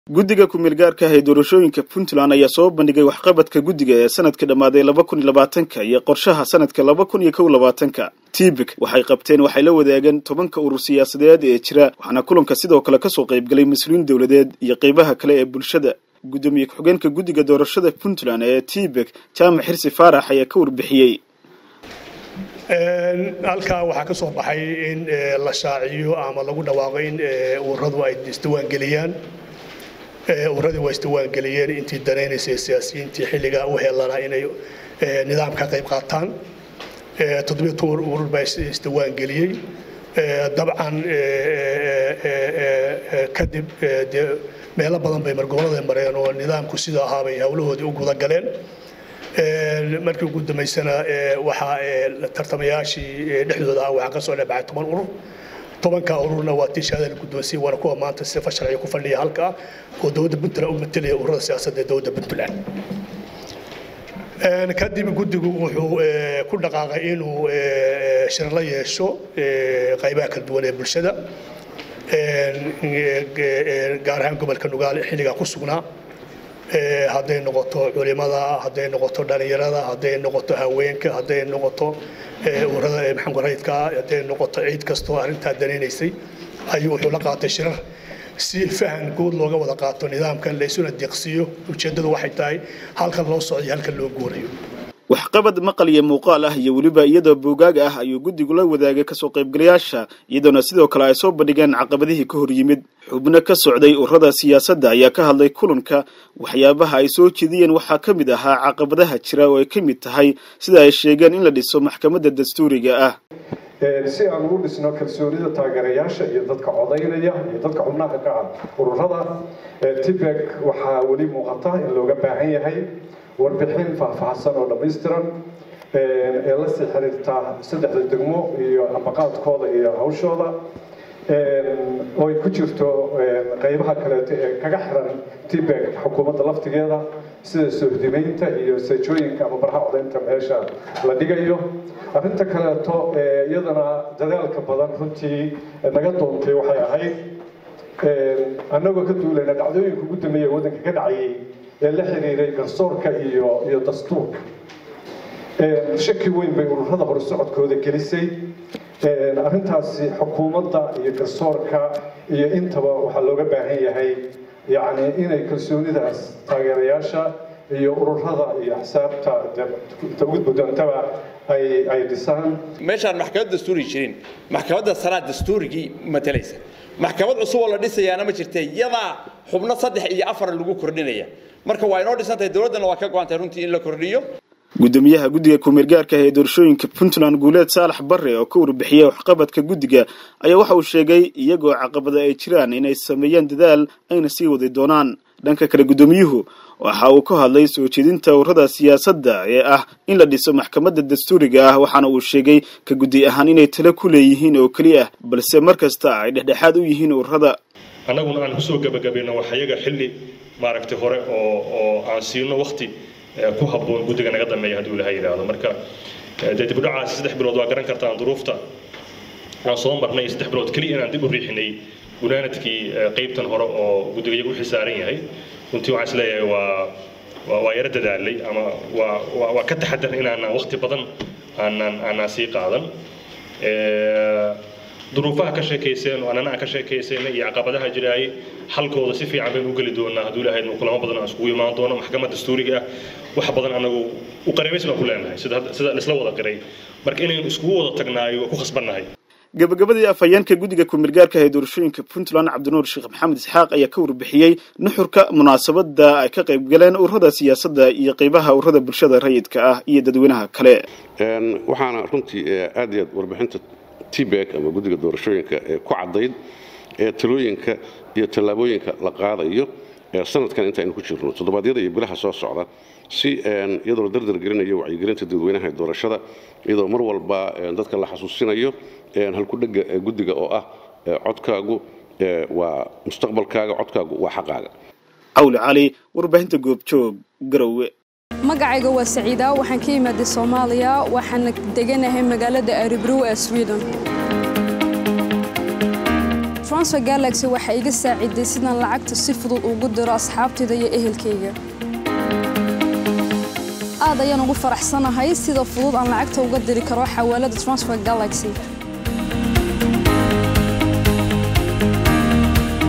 guddiga ku-meelgaarka ah ee doorashooyinka puntland ayaa soo bandhigay waxqabadka guddiga ee sanadkii dhammaaday laba kun iyo labaatanka iyo qorshaha sanadka laba kun iyo kow labaatanka tibik waxay qabteen waxay la wadaageen tobanka urur siyaasadeed ee jira waxaana kulanka sidoo kale kasoo qaybgalay mas-uuliyiin dowladeed iyo qeybaha kale ee bulshada guddoomiye ku-xigeenka guddiga doorashada puntland ee tibik jaamac xirsi faarax ayaa ka warbixiyey halkaa waxaa ka soo baxay in la shaaciyo ama lagu dhawaaqo in ururadu ay isdiwaangeliyaan uradii waa isdiwaangeliyeen intii danaynaysay siyaasiyiintii xilligaa u heelanaa inay nidaam ka qayb qaataan toddobiyo toban urur baa isdiwaangeliyey dabcan kadib dee meelo badan bay margobolada mareen oo nidaamku sida ahaabay howlahoodii u guda galeen markii ugu dambaysana waxaa tartamayaashii dhexdooda ah waxaa ka soo dhexbacay toban urur tobanka ururna waa tii shahaada la guddoonsiye waana kuwa maanta sifa sharciga ku fadhiya halka oo dowladda puntland u matelaya ururada siyaasadda ee dowladda puntland kadib guddigu wuxuu ku dhaqaaqay inuu shir la yeesho qaybaha kala duwan ee bulshada gaar ahaan gobolka nugaale xilligaa ku sugnaa hadday noqoto culimada hadday noqoto dhalinyarada hadday noqoto haweenka hadday noqoto urada maxamed rayidka hadday noqoto ciid kastoo arrintaa danaynaysay ayuu wuxuu la qaatay shirar si fahan guud looga wada qaato nidaamkan laysuna deeqsiiyo ujeeddadu waxay tahay halkan loo socday halkan loo guurayo waxqabad maqal iyo muuqaal ah iyo weliba iyadoo boogaag ah ayuu guddigu la wadaagay kasoo qaybgalayaasha iyadoona sidoo kale ay soo bandhigeen caqabadihii ka hor yimid xubno ka socday ururada siyaasadda ayaa ka hadlay kulanka waxyaabaha ay soo jeediyeen waxaa ka mid ahaa caqabadaha jira oo ay ka mid tahay sida ay sheegeen in la dhiso maxkamadda dastuuriga ah si aan ugu dhisno kalsoonida taageerayaasha iyo dadka codaynaya iyo dadka xubnaha ka ah ururada tibek waxaa weli muuqata in looga baahan yahay warbixin faahfaahsan oo dhammaystiran ee la sii xiriirta saddexda degmo iyo ambaqaadkooda iyo hawshooda oo ay ku jirto qaybaha kaleeto ee kaga xiran tibek xukuumadda laftigeeda sida sohdimaynta iyo seejooyinka ama barha codaynta meesha la dhigayo arrinta kaleeto iyadana dadaalka badan runtii naga doontay waxay ahayd annagoo ka duulayna dhacdooyinka ugu dambeeya waddanka ka dhacayay ee la xiriiray garsoorka iyo iyo dastuurka shaki weyn bay ururada hore socodkooda gelisay arrintaasi xukuumadda iyo garsoorka iyo intaba waxaa looga baahan yahay yacni inay kalsoonidaas taageerayaasha iyo ururada iyo axsaabta inta ugu gudoontaba ay ay dhisaan meeshaan maxkamad dastuuri jirin maxkamadda sanaa dastuurigii matalaysa maxkamad cusub oo la dhisayaana ma jirte yadaa xubno saddex iyo afar lagu kordhinaya marka waa inoo dhisantahay dowladdana waa ka go-antay runtii in la kordhiyo guddoomiyaha guddiga ku-meelgaarka ah ee doorashooyinka puntland guuleed saalax barre oo ka warbixiyay waxqabadka guddiga ayaa waxa uu sheegay iyagoo caqabada ay jiraan inay sameeyaan dadaal ayna sii wadi doonaan dhanka kale guddoomiyuhu waxa uu ka hadlay soo jeedinta ururada siyaasadda ee ah in la dhiso maxkamadda dastuuriga ah waxaana uu sheegay ka guddi ahaan inay talo ku leeyihiin oo keliya balse mar kasta ay dhexdhexaad u yihiin ururada annaguna aan kusoo gabagabayno wax iyaga xilli maaragtay hore oo oo aan siino wakti ku habboon guddiga naga dambeeya hadduu ilaha yidhaahdo marka dee dibudhacaasi saddex bilood waa garan kartaan duruufta aan soo marnay saddex bilood keliya inaan dib u riixinay gunaanadkii qaybtan hore oo guddiga iyagu u xisaaran yahay runtii waxaan isleeyahay waa waa yaro dadaalay ama waa waa ka taxadar inaanaan wakti badan aanaan aanaan sii qaadan duruufaha ka sheekayseen oo annana aan ka sheekaysayna iyo caqabadaha jiraayay xalkooda si fiican baynu u geli doonaa hadduu ilahay kulamo badan aan iskugu imaan doono maxkamad dastuuriga ah wax badan anagu u qareebays baan ku leenahay sida sida isla wada qiray marka inaynu iskugu wada tagnaayo waa ku khasbannahay gabagabadii afhayeenka guddiga ku-meelgaarka ee doorashooyinka puntland cabdinuur sheekh maxamed isxaaq ayaa ka warbixiyey nuxurka munaasabada ay ka qayb galeen ururada siyaasadda iyo qeybaha ururada bulshada rayidka ah iyo dadweynaha kale waxaana runtii aad iyo aad warbixinta tbek ama guddiga doorashooyinka ee ku caddayd ee talooyinka iyo tallaabooyinka la qaadayo sanadkan intaynu ku jirno toddobaadyada iyo bilaha soo socda si iyadoo la dardar gelinayo wacyigelinta dadweynaha ee doorashada iyadoo mar walba dadka la xasuusinayo halkudhega guddiga oo ah codkaagu waa mustaqbalkaaga codkaagu waa xaqaaga cawli cali warbaahinta goobjoog garowe magacayga waa saciida waxaan ka imaaday soomaaliya waxaana deganahay magaalada aribrow ee sweden transfer galaxy waxay iga saaciday sidaan lacagta si fudud ugu diro asxaabtayda iyo ehelkayga aad ayaan ugu faraxsanahay sida fudud aan lacagta uga diri karo xawaalada transfer galaxy